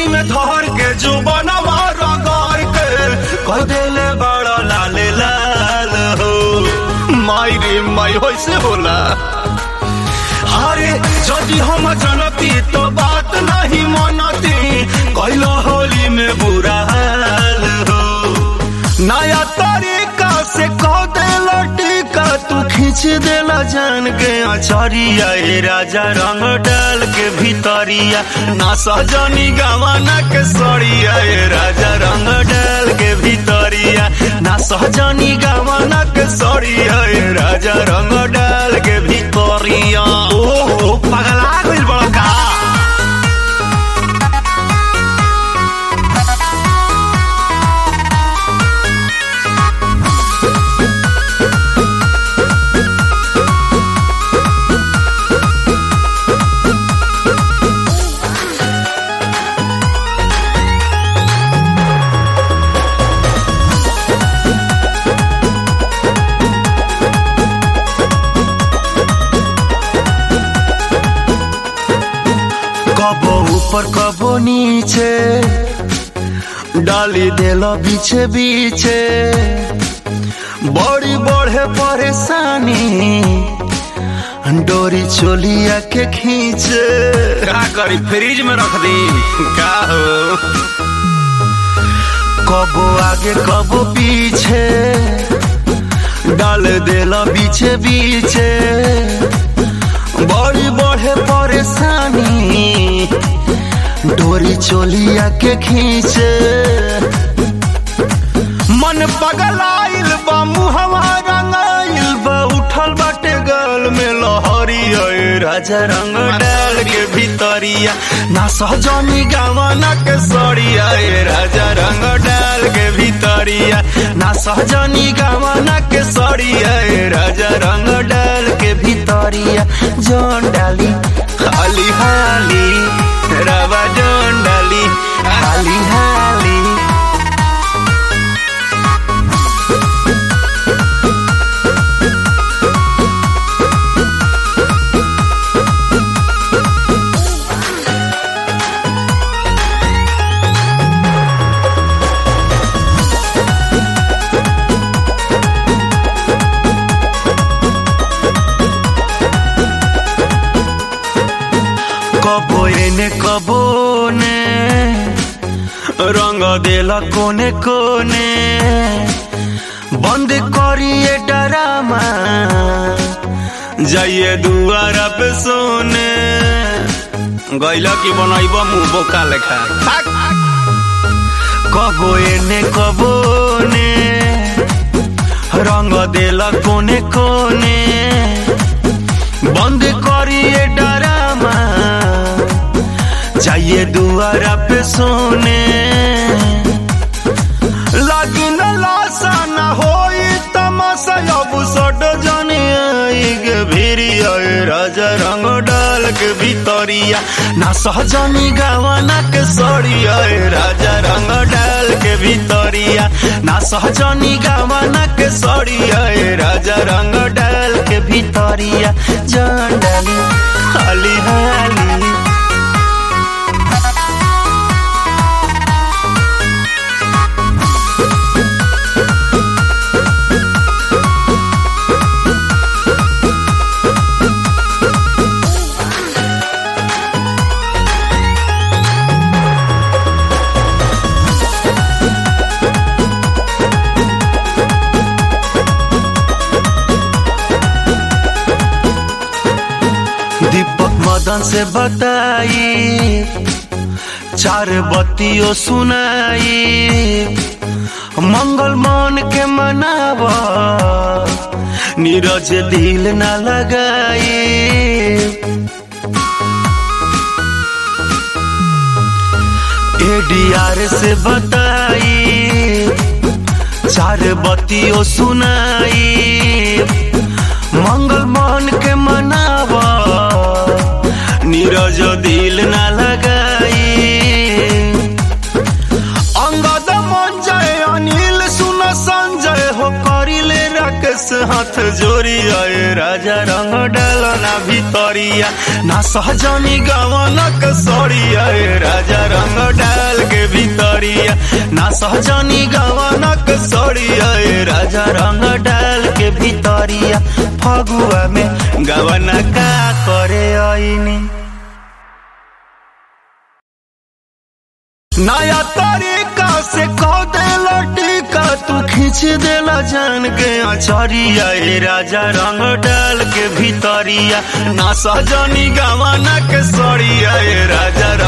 में धर के जो बनवा रगड़ के कह देले बड़ा लाल लाल हो माई रे माई होइसे होला अरे यदि हम जनती तो बात नहीं मनती कैलो होली में बुरा हाल हो नया तरीका से कह देला टीका तू खींच देला जान के अचरिया ए राजा रंग डाल के भीतरिया ना सजनी गवाना के सड़िया ए राजा रंग डाल के भीतरिया ना सहजनी गवाना के सड़िया ए राजा रंग डाल के भीतरिया ओ पगला गइल बड़ा का कबो ऊपर कबो नीचे डाली देला बीचे बीचे बड़ी बढ़े परेशानी डोरी चोलिया के खींचे का करी फ्रिज में रख दी का हो कबो आगे कबो पीछे डाल देला बीचे बीचे बड़ी बढ़े परेशानी डोरी चोलिया के खींचे मन पगलाइल बा मुहवा रंगाइल बा उठल बाटे गल में लहरी अए राजा रंग डाल के भीतरिया ना सहजनी गावाना के सड़िया ए राजा रंग डाल के भीतरिया ना सहजनी गावाना के सड़िया ए राजा रंग डाल के भीतरिया जौन डाली हाली हाली रवा जौन डाली हाली हाली कबो एने कबो ने रंग देला कोने कोने बंद करिए डरामा जाइए दुआरा पे सोने गैला की बनाइब मुंह बोका लेखा कबो एने कबो ने रंग देला कोने कोने बंद करिए डरामा चाहिए दुआरा पे सोने लगी न लाशा न होई तमाशा अब सट जाने आई के भिरी आए राजा रंग डाल के भीतरिया ना सहजनी गावाना के सड़िया ए राजा रंग डाल के भीतरिया ना सहजनी गावाना के सड़िया ए राजा रंग डाल के भीतरिया जान डाली हाली हाली दीपक मदन से बताई चार बत्तियों सुनाई मंगल मन के मनाव नीरज दिल न लगाई एडीआर से बताई चार बत्तियों सुनाई मंगल मन के मनावा नीरज दिल न लगाई अंगद मन जय अनिल सुन संजय हो करिले राकेश हाथ जोरिया ए राजा रंग डालो ना भितरिया ना सहजनी गवनक सड़िया ए राजा रंग डाल के भितरिया ना सहजनी गवनक सड़िया ए राजा रंग डाल के भितरिया फगुआ में गवन का करे आईनी नया तरीका से कह देला टीका तू खींच देला जान के अचरिया ए राजा रंग डाल के भीतरिया ना सजनी गवाना के सड़िया ए राजा